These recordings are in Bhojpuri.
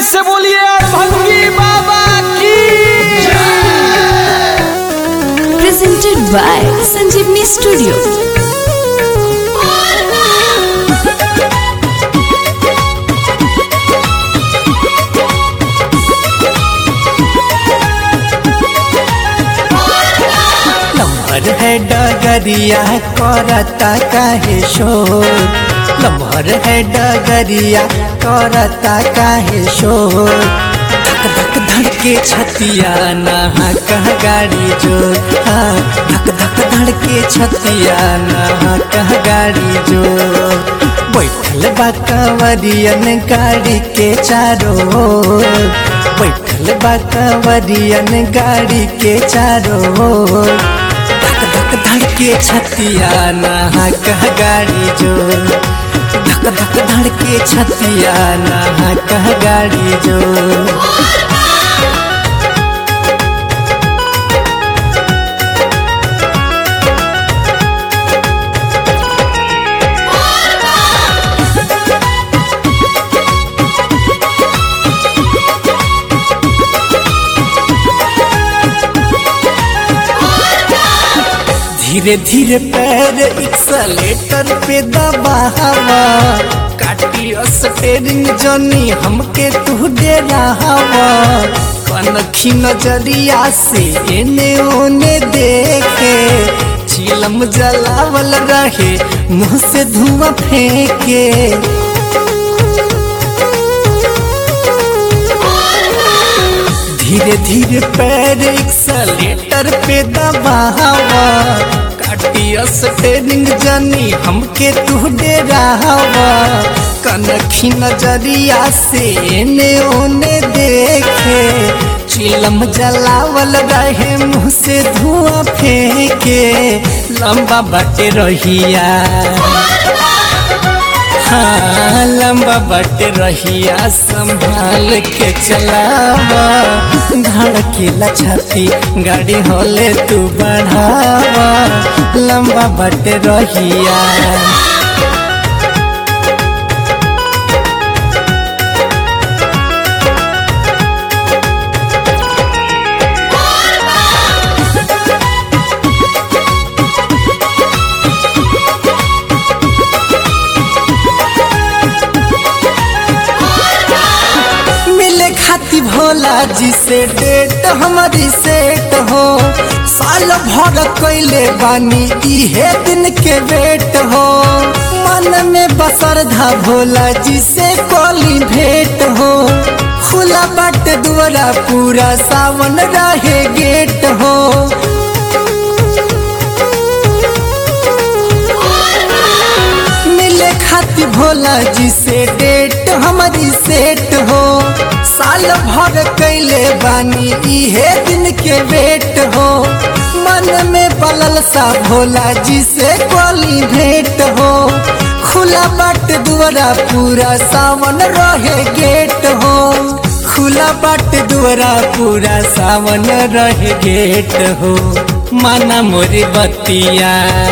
से बोलिए भंगी बाबा की presented by Sanjeevni Studio. लम्हर है डगरिया करता काहे शोर लम्हर है डगरिया करता काहे शोर धक धक धड़के छतिया नहा कह गाड़ी जो हाँ धक धक धड़के छतिया नहा कह गाड़ी जो बैठल बा कंवरियन गाड़ी के चारों ओर। बैठल बा कंवरियन गाड़ी के चारों ओर। धक धक धड़के छतिया नहा कह गाड़ी जो धक धक धड़के छतिया नहा कह गाड़ी जो धीरे धीरे पैर एक्सलेटर पे दबावा काटी स्टेरिंग जनी हमके तू दे रहावा कनखी नजरिया से एने ओने देखे चिलम जलावल रहे मुंह से धुआं फेंके धीरे धीरे पैर एक्सलेटर पे दबावा काटी स्टेरिंग जनी हमके तू दे रहावा कनखी नजरिया से एने ओने देखे चिलम जलावल रहे मुंह से धुआं फेंके लंबा बटे रहिया हाँ लंबा बट रहिया संभाल के चलावा धड़केला छाती गाड़ी होले तू बढ़ावा लंबा बट रहिया मिले खाती भोला जी से डेट हमारी सेट हो साल भर कैले बानी इहे दिन के वेट हो मन में बसरधा भोला जी से कोली भेंट हो खुला बाट दुआरा पूरा सावन रहे गेट हो मिले खाती भोला जी से डेट हमारी सेट हो साल भर कैले बानी इहे दिन के वेट हो मन में पलल सा भोला जी से कोली भेंट हो खुला बाट दुआरा पूरा सावन रहे गेट हो खुला बाट दुआरा पूरा सावन रहे गेट हो माना मोरी बतिया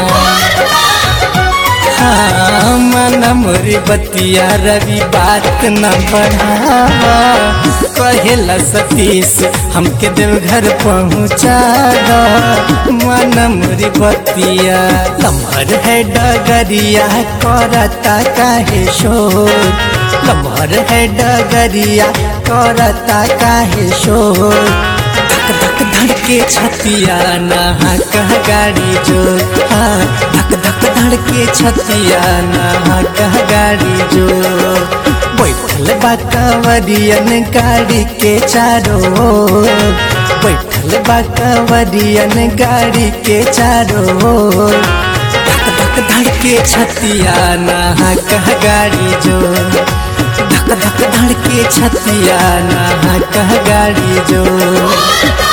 हाँ, मन मोरी बतिया रवि बात न बढ़ावा कहेला सतीश हमके देवघर पहुँचा दो मन मोरी बतिया लम्हर है डगरिया करता काहे शोर लम्हर है डगरिया करता काहे शोर धक धक धड़के छतिया नहा कह गाड़ी जो हाँ धक धक धड़के छतिया नहा कह गाड़ी जो बैठल बा कंवरियन गाड़ी के चारों ओर। बैठल बा कंवरियन गाड़ी के चारों ओर। धक धक धड़के छतिया नहा कह गाड़ी जो धक धक धड़के छतिया नहा कह गाड़ी जो